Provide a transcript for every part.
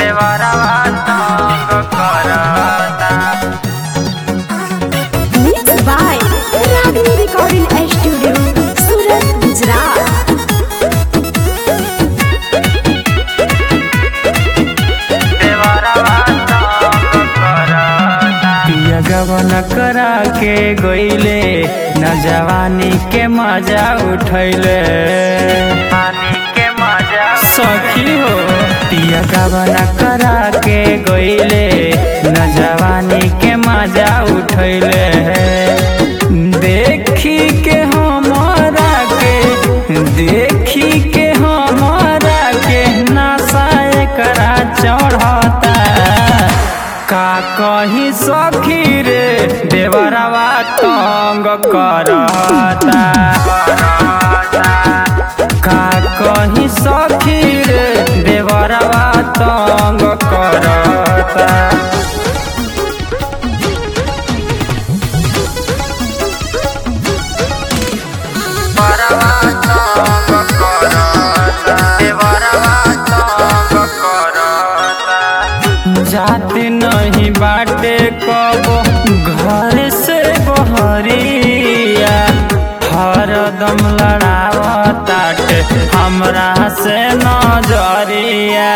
देवरवा तंग करता Mixed by Ragini Recording Studio, Surat, Gujarat. देवरवा तंग करता पिया गवन करा के गईले न जवानी के मजा उठैले पानी के मजा सखी हो पिया गवन करा के गईले न जवानी के मजा उठैले देखी के हमारा के देखी के हमारा के नशा एकरा चढ़ता का कहीं सखी रे देवरवा तंग करता का कहीं सखी रे देवरवा तंग करता देवरवा तंग करता देवरवा तंग करता जाते नहीं बाटे कबो घर से बहरिया हरदम लड़ावताटे हमरा से नजरिया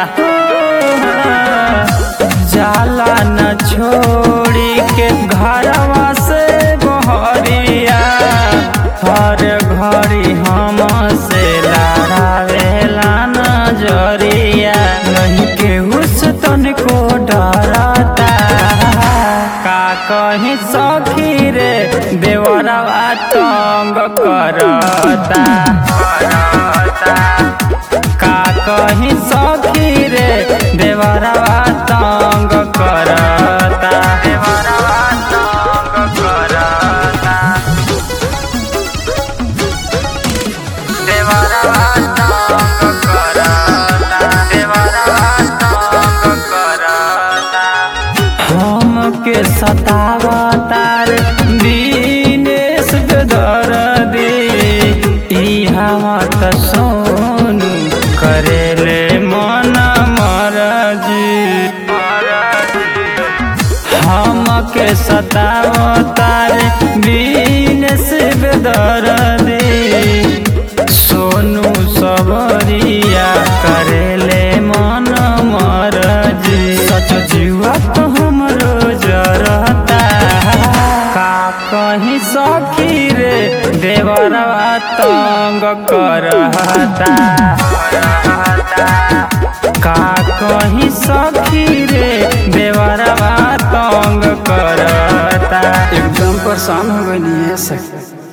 जाला न छोड़ी के घरवा से बहरिया हर घड़ी हम से लड़ावेला नजरिया नहीं केहू से तनिको डरता का कहीं सखी रे देवरवा तंग करता का कहीं सखी रे देवरवा तंग करता देवरवा तंग करता देवरवा तंग करता देवरवा तंग करता हमके सतावतार दीनेश दर्दी ई हमर त सोनू करेले मन मरजी हमके सतावतार दीनेश दर्दी सोनू सबरिया करेले मन मरजी सच जीवा तो हमरो जरता का कहीं सखी रे देवरवा तंग करता का कहीं सखी रे देवरवा तंग करता एकदम परेशान हो गई है सखी